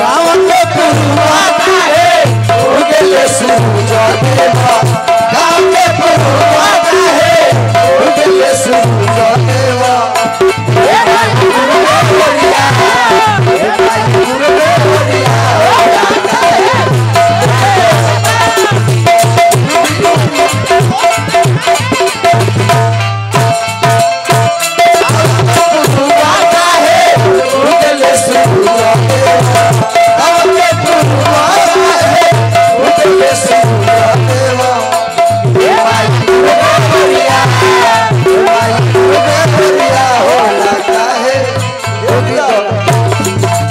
गाँव के पुरुआ काहे उगले सूरज देवा गाँव के पुरुआ काहे उगले सूरज देवा हे भाई गुरु गोरिया हे भाई गुरु गोरिया पुरुआ काहे उगले सूरज देवा गाँव के पुरुआ काहे उगले सूरज देवा हे भाई गुरु गोरिया हे भाई गुरु गोरिया होला काहे योगिया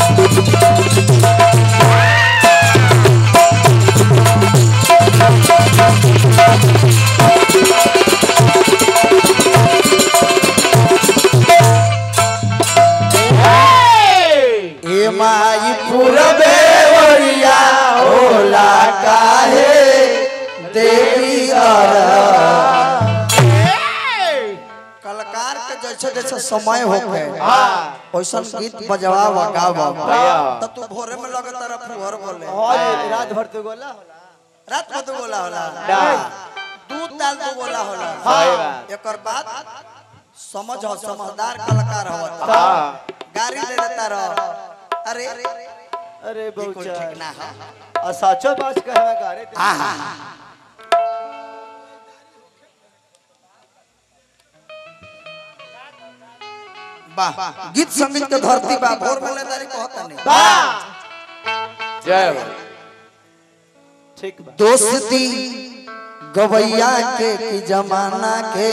ए माई पूरबे ओरिया होला काहे देवी कलाकार के जैसे जैसे समय होखे वैसन गीत बजवा गावा त तू भोरे में लगे तरफ भोर बोले रात भर तो गोला रात में तू बोला होला ना। दू ताल तू बोला होला सही बात। एकर बात समझ हो समझदार कलाकार हो हाँ। गाड़ी दे देता रह अरे अरे ई कोई बहुत ठीक ना है और सचो बात कहे गाड़ी ते- आहा वाह गीत संगीत के धरती बा भोर में लेदारी कहता नहीं वाह जय हो ठीक बा दोस्ती गवैया के की जमाना के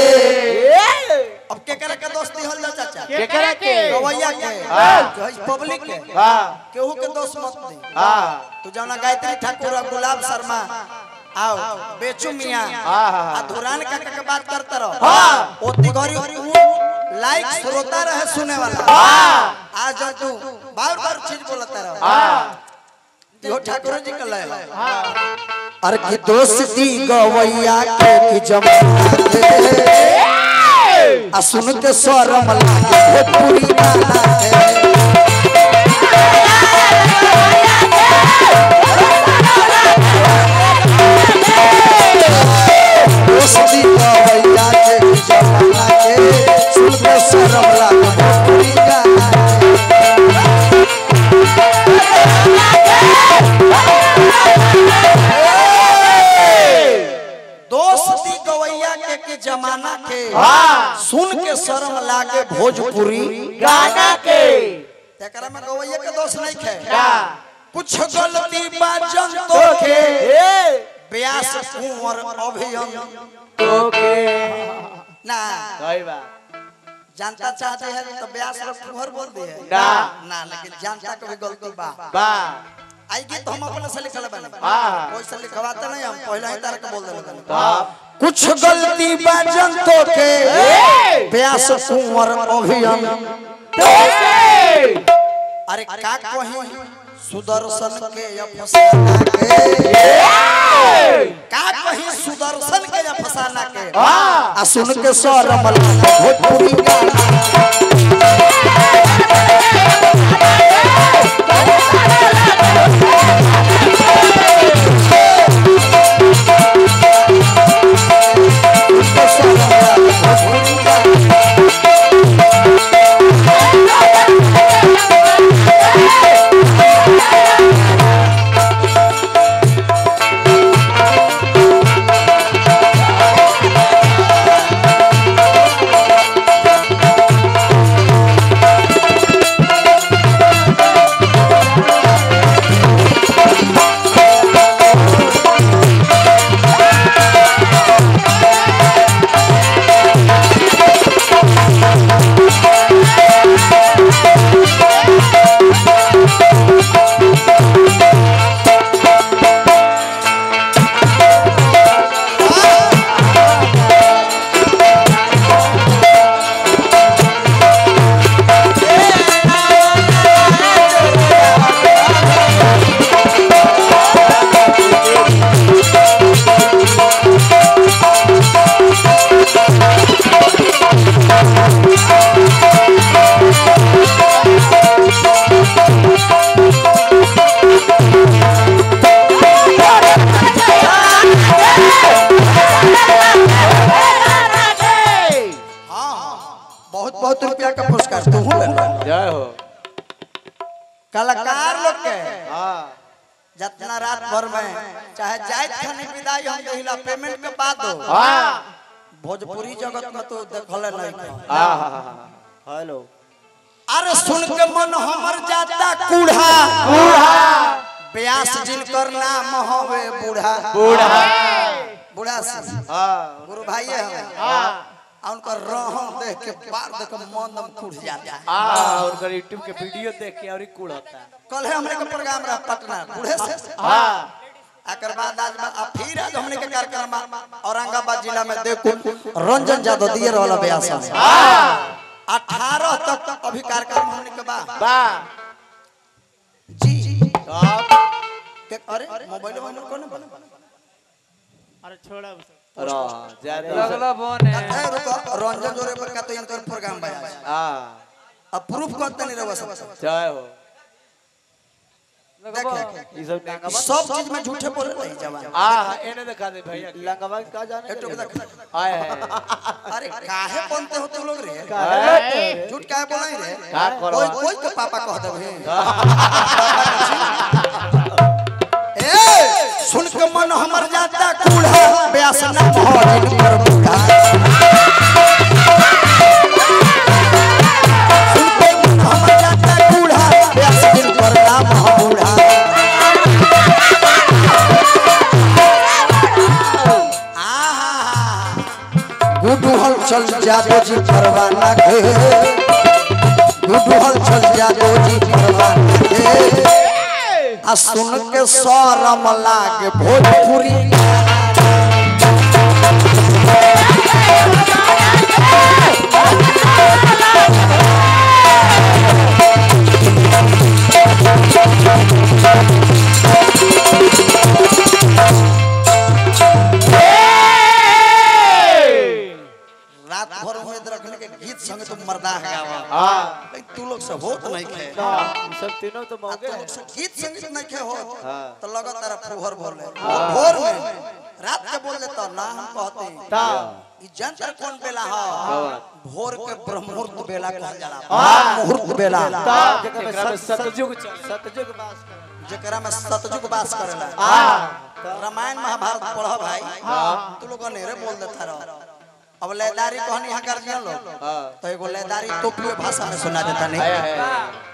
अब के करे के दोस्ती हल जा चाचा केकरा के गवैया के हाँ। जो पब्लिक के हाँ केहू के दोस्त मत दे हाँ तू जाना गायत्री ठाकुर और गुलाब शर्मा आओ बेचू मियां हाँ, हाँ, हाँ। आ धुरान काका के बात करते रहो हाँ। ओती घरी उ लाइक श्रोता रहे सुने वाला हाँ आज जब तू बार बार चीज बोलता रहो हाँ यो ठाकुर जी का लय अरे की दोस्ती गवैया के की जमाना के आ सुन के शरम लागे भोजपुरी गाना के दोस्ती गवैया के की जमाना के सुन के शरम लागे भोजपुरी गाना के दोस्ती गवैया के के जमाना के हाँ। सुन के शर्म लागे भोजपुरी गाना के एकरा में गवैया के दोष नहीं खे का कुछ गलती बा जनतो के ए ब्यास कुंवर अभियम ओके ना सही बात जानता चाहते हैं तो ब्यास और कुंवर बोल दिए ना। ना लेकिन जानता के भी गलती बा बा आई गीत हम अपने से लिखल बने हाँ। कोई से लिखवाते नहीं हम पहले ही तार के बोल देले बने बाप कुछ गलती बा जनतो के ए ब्यास कुंवर अभियम ओके अरे का कहीं सुदर्शन के या फसाना के का कहीं सुदर्शन के या फसाना के हाँ। आ सुन के शरम लागे भोजपुरी गाना सुन के शरम लागे भोजपुरी गाना कलाकार लोग के हाँ जितना रात भर में चाहे जायत खाने विदाई हम देहिला पेमेंट के बाद दो हाँ भोजपुरी जगत में तो देखल नहीं खा। हाँ हेलो अरे सुन के मन हमर जाता कूढ़ा ब्यास जिनकर नाम हवे बूढ़ा बूढ़ा बूढ़ा सिंह हाँ गुरु भाई है हाँ आ उनकर रहन देख के बार देख के मन दम टूट जाता है हाँ उनका यूट्यूब के वीडियो देख के और ही कूड़ होता है कल है हमने के प्रोग्राम रहा पटना बूढ़े से हाँ एकर बाद आज बा- आ फिर आज हमने के कार्यक्रम औरंगाबाद जिला में देखो रंजन यादव दिए रहला ब्यास हाँ अठारह तक अभी कार्यक्रम हमने के बा बा जी आप के अरे मोबाइल में हमर कोने बना अरे छोड़ा उसे। रहा ज्यादा लगला बोन है ए रुको रंजन जोरे पर का तो इनकर प्रोग्राम बा आज। हाँ अब प्रूफ करते नहीं रहो सब जय हो देखे ये सब लंगवा सब चीज में झूठे बोले नहीं जवान हाँ इन्हें दिखा दे भैया लंगवा का जाने एक टोक देख आए हैं अरे काहे बनते हो तुम लोग रे हैं? झूठ काहे बोलाई रे का करो? कोई कोई के पापा कह देबे ए सुन के मन हमर जाता कूढ़ा ब्यास ना भरिन कर बूढ़ा सुन के मन हमर जाता कूढ़ा ब्यास दिन पर नाम ह बूढ़ा आहा गुडू हल चल जादो जी परवाना के गुडू हल चल जादो जी परवाना के आ सुन के शरम लागे भोजपुरी रात भर उम्मीद रखने के गीत संग तुम मर्दा है हाँ लेकिन तू लोग से होत नहीं खे ये सब तीनों तो आ मौके तू हैं लोग से गीत संगीत नहीं खे हो हाँ। तो लगा तारा फुहर बोले भोर में रात के बोल देता ना हम कहते ता ई जंतर कौन बेला है कवन? भोर के ब्रह्ममुहूर्त बेला कहल जाला हाँ। मुहूर्त बेला ता जेकरा में सतयुग चल सतयुग बास कर जेकरा में सतयुग वास करेला हाँ रामायण महाभारत पढ़ भाई तू लोग नेरे बोल देता रहो अब लेदारी कहनी यहाँ कर दिया लोग हाँ तो एगो लेदारी तोपियो भाषा में सुना देता आया नहीं है